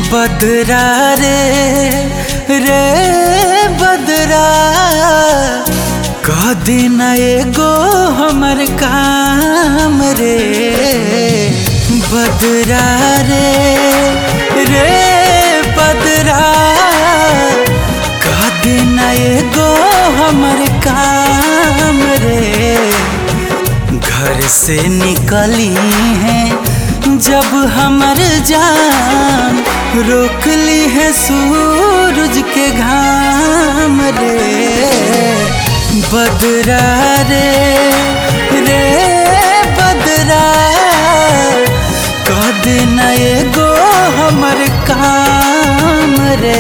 बदरा रे रे बदरा कह देना एगो हमर काम रे बदरा रे रे बदरा कह देना एगो हमर काम रे घर से निकली है जब हमर जान रोक ली है सूरज के घाम रे बदरा रे रे बदरा कह देना एगो हमर काम रे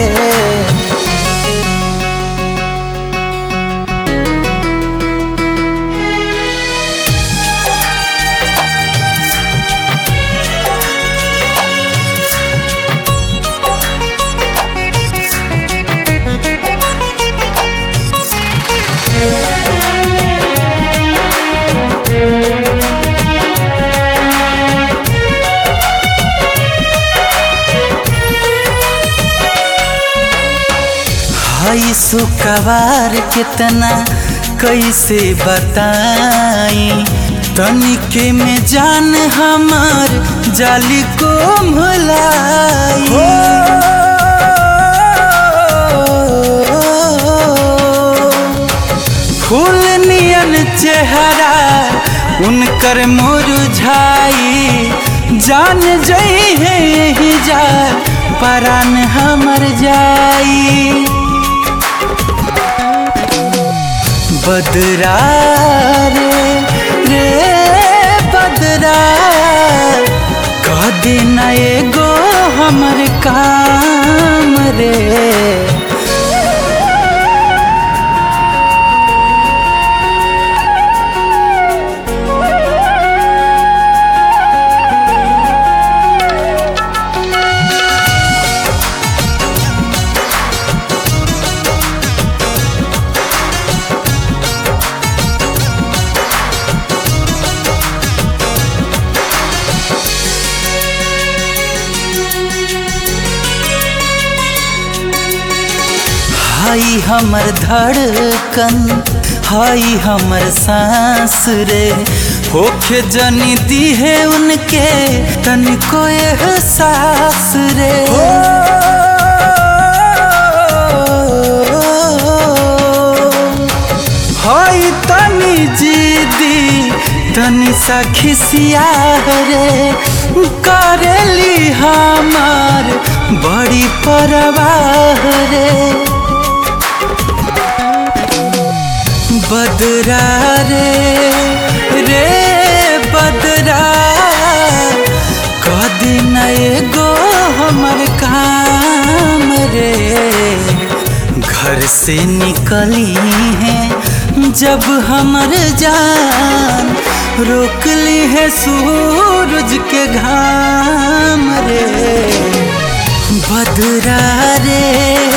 हई सुकवार कितना कैसे बताई तनिके में जान हमार जाली को भलाई फूल नियन चेहरा उनकर मुरझाई जान जई है यही जा परान हमर जाई बदरा रे रे बदरा कह देना एगो हमर काम रे हाई हमर धड़कन हाई हमर सांस रे होखे जनी दी है उनके तनिको एहसास रे हाई तनी जीदी तनी सा खिसिया रे करेली हमार बड़ी परवाह रे बदरा रे रे बदरा कह देना एगो हमर काम रे घर से निकली है जब हमर जान रोक ली है सूरज के घाम रे बदरा रे